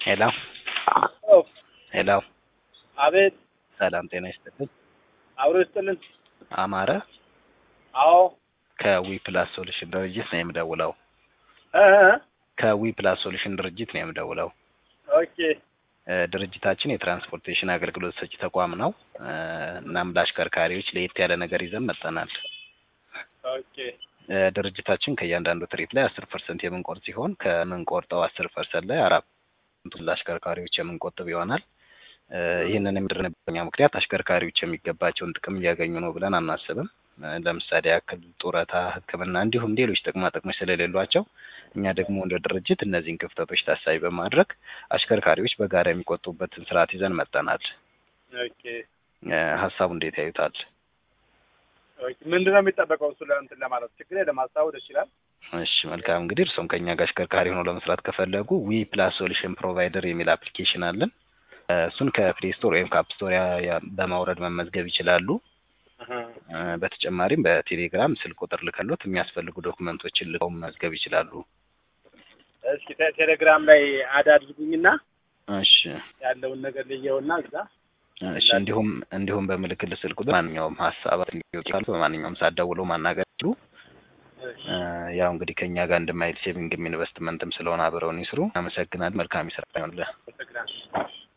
ሄሎ ሄሎ አቤት ሰላም ጤና ይስጥልኝ። አብሮ ይስጥልን። አማረ አዎ ከዊ ፕላስ ሶሉሽን ድርጅት ነው የምደውለው። እ ከዊ ፕላስ ሶሉሽን ድርጅት ነው የምደውለው። ኦኬ እ ድርጅታችን የትራንስፖርቴሽን አገልግሎት ሰጪ ተቋም ነው። እ እናም ለአሽከርካሪዎች ለየት ያለ ነገር ይዘን መጥተናል። ኦኬ እ ድርጅታችን ከእያንዳንዱ ትሪፕ ላይ አስር ፐርሰንት የምንቆርጥ ሲሆን ከምንቆርጠው አስር ፐርሰንት ላይ አራት ለአሽከርካሪዎች የምንቆጥብ ይሆናል። እ ይህንን የምድርንበኛ ምክንያት አሽከርካሪዎች የሚገባቸውን ጥቅም እያገኙ ነው ብለን አናስብም። እ ለምሳሌ ያክል ጡረታ፣ ሕክምና እንዲሁም ሌሎች ጥቅማ ጥቅሞች ስለሌሏቸው እኛ ደግሞ እንደ ድርጅት እነዚህን ክፍተቶች ታሳቢ በማድረግ አሽከርካሪዎች በጋራ የሚቆጡበትን ስርዓት ይዘን መጥተናል። ኦኬ እ ሀሳቡ እንዴት ያዩታል? ኦኬ ምንድን ነው የሚጠበቀው? እሱ ለእንትን ለማለት ችግር የለም ማስታወድ ይችላል። እሺ መልካም እንግዲህ እርስዎም ከኛ ጋር አሽከርካሪ ሆነው ለመስራት ከፈለጉ ዊ ፕላስ ሶሉሽን ፕሮቫይደር የሚል አፕሊኬሽን አለን። እ እሱን ከፕሌይ ስቶር ወይም ከአፕ ስቶር ያ- ያ- በማውረድ መመዝገብ ይችላሉ። እህ እ በተጨማሪም በቴሌግራም ስልክ ቁጥር ልከሎት የሚያስፈልጉ ዶክመንቶችን ልከው መመዝገብ ይችላሉ። እስኪ ቴ- ቴሌግራም ላይ አድ አድርጉኝና እሺ ያለውን ነገር ልየውና እዛ እሺ እንዲሁም እንዲሁም በምልክል ስልክ ቁጥር ማንኛውም ሀሳብ ካሉ በማንኛውም ሰዓት ደውለው ማናገር ይችሉ። እሺ እ ያው እንግዲህ ከኛ ጋር እንደማይል ሴቪንግም ኢንቨስትመንትም ስለሆነ አብረውን ይስሩ። አመሰግናለሁ። መልካም ይስራ ይሆንልህ። አመሰግናለሁ።